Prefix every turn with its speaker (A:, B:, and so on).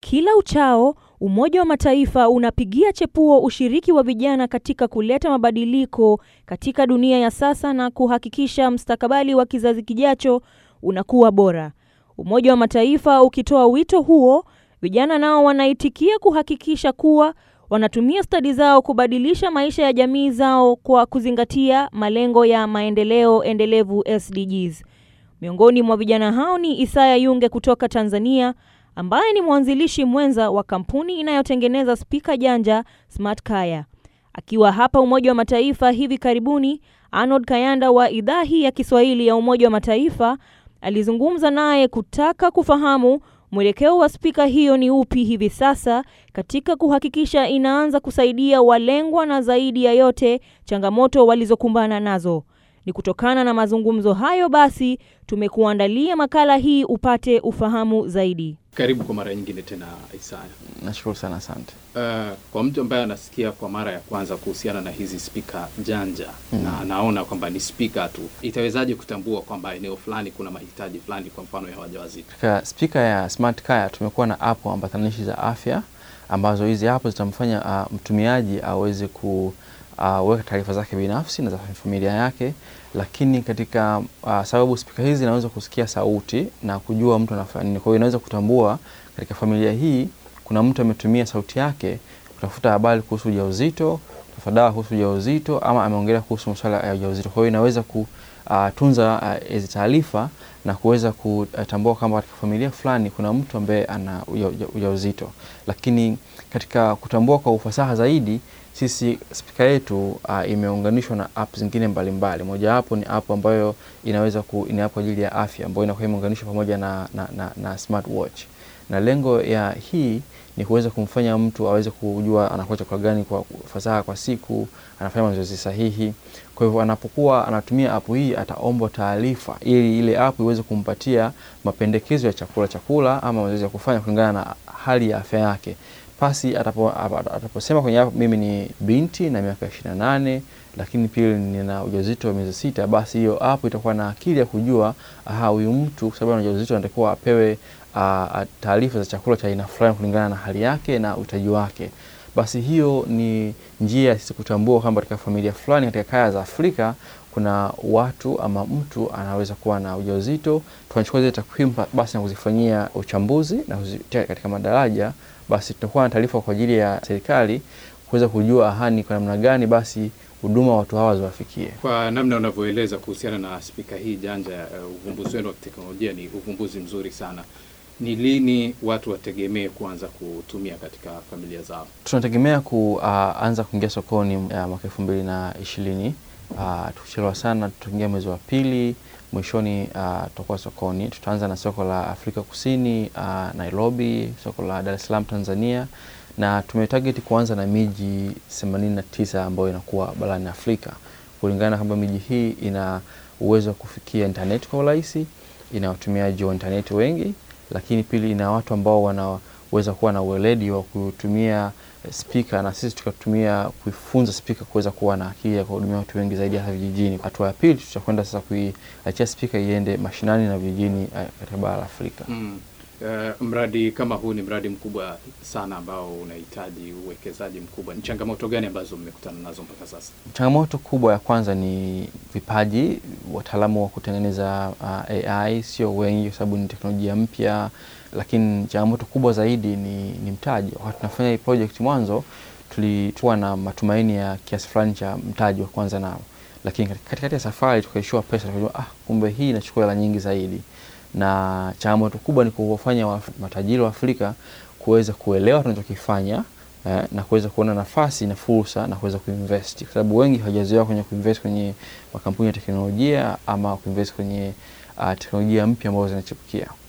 A: Kila uchao Umoja wa Mataifa unapigia chepuo ushiriki wa vijana katika kuleta mabadiliko katika dunia ya sasa na kuhakikisha mustakabali wa kizazi kijacho unakuwa bora. Umoja wa Mataifa ukitoa wito huo, vijana nao wanaitikia kuhakikisha kuwa wanatumia stadi zao kubadilisha maisha ya jamii zao kwa kuzingatia malengo ya maendeleo endelevu SDGs. Miongoni mwa vijana hao ni Isaya Yunge kutoka Tanzania ambaye ni mwanzilishi mwenza wa kampuni inayotengeneza spika janja Smart Kaya. Akiwa hapa Umoja wa Mataifa hivi karibuni, Arnold Kayanda wa idhaa hii ya Kiswahili ya Umoja wa Mataifa alizungumza naye kutaka kufahamu mwelekeo wa spika hiyo ni upi hivi sasa katika kuhakikisha inaanza kusaidia walengwa na zaidi ya yote changamoto walizokumbana nazo. Ni kutokana na mazungumzo hayo basi tumekuandalia makala hii upate ufahamu zaidi.
B: Karibu kwa mara nyingine tena Isaya.
C: Nashukuru sana, asante.
B: Uh, kwa mtu ambaye anasikia kwa mara ya kwanza kuhusiana na hizi spika janja mm. na anaona kwamba ni spika tu, itawezaje kutambua kwamba eneo fulani kuna mahitaji fulani, kwa mfano ya wajawazito?
C: Katika spika ya Smart Kaya tumekuwa na app ambatanishi za afya ambazo hizi app zitamfanya uh, mtumiaji aweze ku uh, weka taarifa zake binafsi na za familia yake, lakini katika uh, sababu spika hizi inaweza kusikia sauti na kujua mtu anafanya nini. Kwa hiyo inaweza kutambua katika familia hii kuna mtu ametumia sauti yake kutafuta habari kuhusu ujauzito, kutafuta dawa kuhusu ujauzito, ama ameongelea kuhusu masuala ya ujauzito. Kwa hiyo inaweza kutunza hizi uh, taarifa na kuweza kutambua kwamba katika familia fulani kuna mtu ambaye ana ujauzito. Lakini katika kutambua kwa ufasaha zaidi sisi spika yetu uh, imeunganishwa na app zingine mbalimbali. Mojawapo ni app ambayo inaweza ku, ni app kwa ajili ya afya ambayo inakuwa imeunganishwa pamoja na, na, na, na smartwatch, na lengo ya hii ni kuweza kumfanya mtu aweze kujua anakula chakula gani kwa fasaha kwa siku, anafanya mazoezi sahihi. Kwa hivyo anapokuwa anatumia app hii ataombwa taarifa ili ile app iweze kumpatia mapendekezo ya chakula chakula ama mazoezi ya kufanya kulingana na hali ya afya yake pasi atapo, ataposema kwenye app mimi ni binti na miaka ishirini na nane lakini pia nina ujauzito wa miezi sita, basi hiyo app itakuwa na akili ya kujua aha, huyu mtu kwa sababu ana ujauzito anatakiwa apewe taarifa za chakula cha aina fulani kulingana na hali yake na uhitaji wake. Basi hiyo ni njia sisi kutambua kwamba katika familia fulani katika kaya za Afrika kuna watu ama mtu anaweza kuwa na ujauzito. Tunachukua zile takwimu basi na kuzifanyia uchambuzi na kuzitia katika madaraja basi tutakuwa na taarifa kwa ajili ya serikali kuweza kujua ahani kwa namna gani basi huduma watu hawa ziwafikie.
B: Kwa namna unavyoeleza kuhusiana na spika hii janja, uh, uvumbuzi wenu wa kiteknolojia ni uvumbuzi mzuri sana. Ni lini watu wategemee kuanza kutumia katika familia zao?
C: Tunategemea kuanza uh, kuingia sokoni uh, mwaka elfu mbili na ishirini. Uh, tukichelewa sana tutaingia mwezi wa pili mwishoni uh, tutakuwa sokoni. Tutaanza na soko la Afrika Kusini uh, Nairobi, soko la Dar es Salaam Tanzania, na tumetarget kuanza na miji 89 ambayo inakuwa barani Afrika, kulingana kwamba miji hii ina uwezo wa kufikia internet kwa urahisi, ina watumiaji wa internet wengi, lakini pili ina watu ambao wanaweza kuwa na uweledi wa kutumia spika na sisi tukatumia kuifunza spika kuweza kuwa na akili ya kuhudumia watu wengi zaidi hasa vijijini. Hatua ya pili tutakwenda sasa kuiachia spika iende mashinani na vijijini katika bara la Afrika.
B: Mm. Uh, mradi kama huu ni mradi mkubwa sana ambao unahitaji uwekezaji mkubwa. Ni changamoto gani ambazo mmekutana nazo mpaka sasa?
C: Changamoto kubwa ya kwanza ni vipaji. Wataalamu wa kutengeneza uh, AI sio wengi kwa sababu ni teknolojia mpya, lakini changamoto kubwa zaidi ni, ni mtaji. Wakati tunafanya hii project mwanzo tulikuwa na matumaini ya kiasi fulani cha mtaji wa kwanza nao, lakini katikati ya safari tukaishiwa pesa, tukajua ah, kumbe hii inachukua hela nyingi zaidi na changamoto kubwa ni kuwafanya wa matajiri wa Afrika kuweza kuelewa tunachokifanya eh, na kuweza kuona nafasi na fursa na kuweza kuinvest, kwa sababu wengi hawajazoea kwenye kuinvest kwenye makampuni ya teknolojia ama kuinvest kwenye uh, teknolojia mpya ambazo zinachipukia.